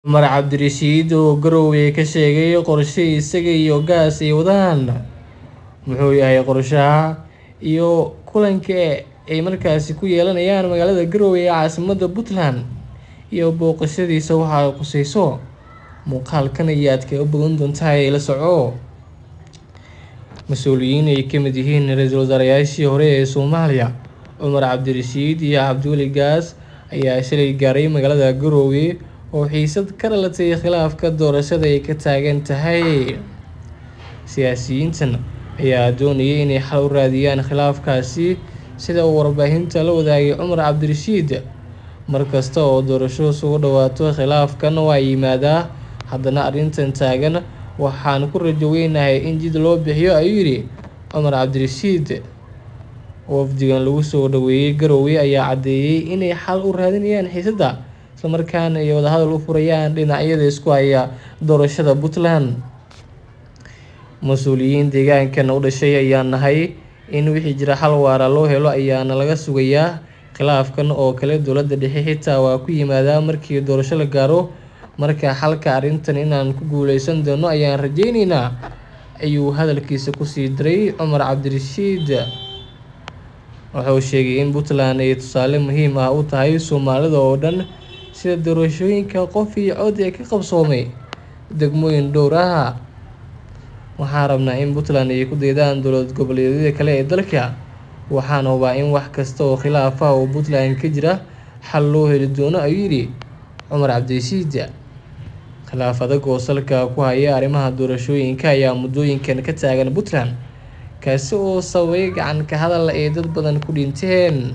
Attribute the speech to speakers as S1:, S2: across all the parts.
S1: Cumar Cabdirashiid oo Garowe ka sheegay qorshe isaga iyo Gaas ay wadaan muxuu yahay qorshaha iyo kulanka ay markaasi ku yeelanayaan magaalada Garowe ee caasimadda Puntland iyo booqashadiisa waxa ay khusayso muuqaalkan ayaad kaga bogan doontaa ee la soco mas-uuliyiin ay ka mid yihiin ra-iisul wasaarayaashii hore ee Soomaaliya Cumar Cabdirashiid iyo Cabdiweli Gaas ayaa shalay gaaray magaalada Garowe oo xiisad ka dhalatay khilaafka doorashada ay ka taagan tahay siyaasiyiintan ayaa doonayay inay xal u raadiyaan khilaafkaasi sida uu warbaahinta la wadaagay Cumar Cabdirashiid mar kasta oo doorasho soo dhawaato khilaafkan waa yimaadaa haddana arrintan taagan waxaan ku rajo weynahay in jid loo bixiyo ayuu yidhi Cumar Cabdirashiid wafdigan lagu soo dhaweeyay Garowe ayaa caddeeyay inay xal u raadinayaan xiisadda isla markaana ay wadahadal u furayaan dhinacyada isku haya doorashada Puntland mas-uuliyiin deegaankan u dhashay ayaa nahay in wixii jira xal waara loo helo ayaana laga sugayaa khilaafkan oo kale dowladda dhexe xitaa waa ku yimaadaa markii doorasho la gaaro marka xalka arrintan inaan ku guuleysan doono ayaan rajeyneynaa ayuu hadalkiisa kusii daray Cumar Cabdirashiid wuxuu sheegay in Puntland ay tusaale muhiim ah u tahay Soomaalida oo dhan sida doorashooyinka qof iyo cod ee ka qabsoomay degmooyin dhowr ah waxaan rabnaa in Puntland ay ku daydaan dowlad goboleedyada kale ee dalka waxaan hubaa in wax kasta oo khilaaf ah oo Puntland ka jira xal loo heli doono ayuu yidhi Cumar Cabdirashiid khilaaf adag oo salka ku haya arrimaha doorashooyinka ayaa muddooyinkan ka taagan Puntland kaasi oo sababay gacan ka hadal ay dad badan ku dhinteen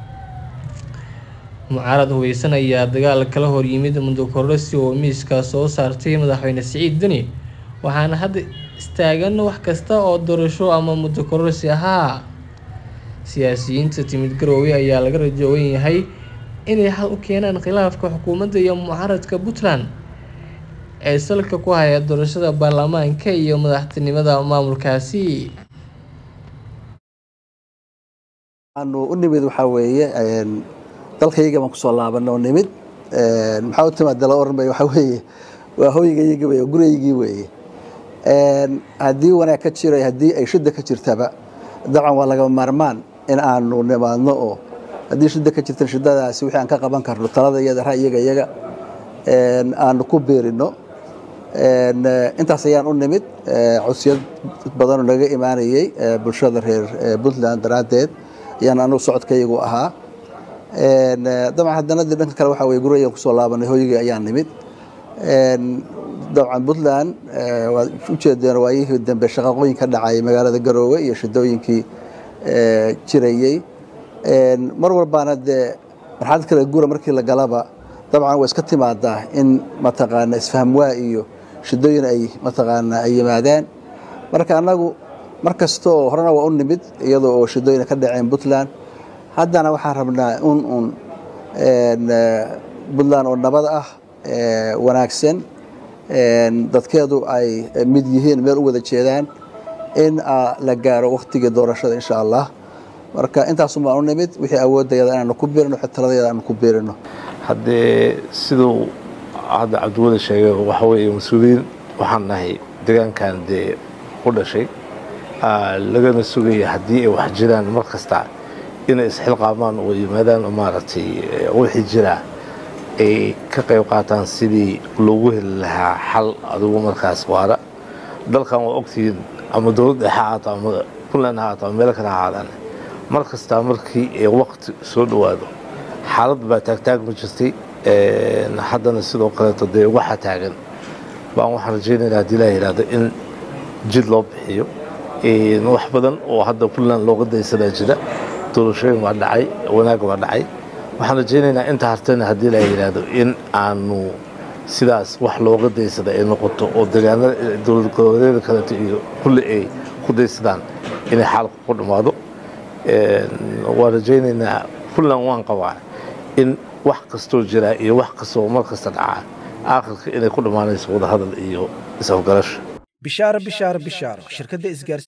S1: mucaarad hubeysan ayaa dagaal kala hor yimid muddo kororsi oo miiska soo saartay madaxweyne Siciid Deni waxaana hadda istaagan wax kasta oo doorasho ama muddo kororsi ahaa siyaasiyiinta timid Garowe ayaa laga rajo weyn yahay inay xal u keenaan khilaafka xukuumadda iyo mucaaradka Puntland ee salka ku haya doorashada baarlamaanka iyo madaxtinimada maamulkaasi
S2: aanu u nimid waxaa weeye dalkayga baan kusoo laabanay oo nimid maxaa u timaad dala oran bay waxaa weeye waa hoygayga wey guraygii weeye haddii wanaag ka jiro haddii ay shida ka jirtaba dabcan waa lagama maarmaan in aanu nimaadno oo haddii shida ka jirta shidadaasi wixii aan ka qaban karno talada iyada ra'yiga iyaga aanu ku beerino intaas ayaan u nimid codsiyad badanoo naga imaanayay bulshada reer puntland daraaddeed ayaan anugu socodkaygu ahaa dabcan haddana de dhanka kale waxaa weye gurayaan kusoo laabanay hoygii ayaan nimid dabcan puntland waad ujeedeen waayihii dambe shaqaqooyin ka dhacay magaalada garoowe iyo shidooyinkii jirayey mar walbaana dee marxalad kale gura markii la galaba dabcan way iska timaadaa in mataqaana isfahmwaa iyo shidooyin ay mataqaana ay yimaadaan marka annagu mar kasta oo horena waa u nimid iyadoo oo shidooyina ka dhaceen puntland haddana waxaan rabnaa un un puntland oo nabad ah wanaagsan dadkeedu ay mid yihiin meel u wada jeedaan in la gaaro waktigii doorashada insha allah marka intaasun baan u nimid wixii awoodayada inaanu ku biirino wixii taladayada aanu ku biirino
S3: haddee siduu hadda cabdiweli sheegay waxa weeye mas-uuliyiin waxaan nahay deegaankan dee u dhashay lagana sugaya haddii ay wax jiraan mar kasta inay isxilqaamaan oo yimaadaan maaragtay wixii jiraa ay ka qayb qaataan sidii loogu heli lahaa xal adigu markaas waara dalkan waa ogtihiin ama dowlad dhexe haato ama puntland ha haato ama meelo kale ha ahaadaan mar kastaa markii ay waqti soo dhowaado xaalad baa taagtaagma jirtay haddana sidoo kaleeto dee waxa taagan baan waxaan rajaynaynaa haddii laa yidhaahdo in jid loo bixiyo wax badan oo hadda puntland looga daysanaa jira doorashooyin waa dhacay wanaag waa dhacay waxaan rajaynaynaa inta hartana haddii laa yidhaahdo in aanu sidaas wax looga daysada ay noqoto oo deegaanada dowlad goboleedyada kaleeto iyo kulli ay ku daysadaan inay xaalku ku dhammaado waan rajaynaynaa puntland waan qabaa in wax kastoo jiraa iyo wax kastoo mar kasta dhacaa aakhirka inay ku dhammaanayso wadahadal iyo is-afgarasho
S4: bishaaro bishaaro bishaaro shirkadda isgaar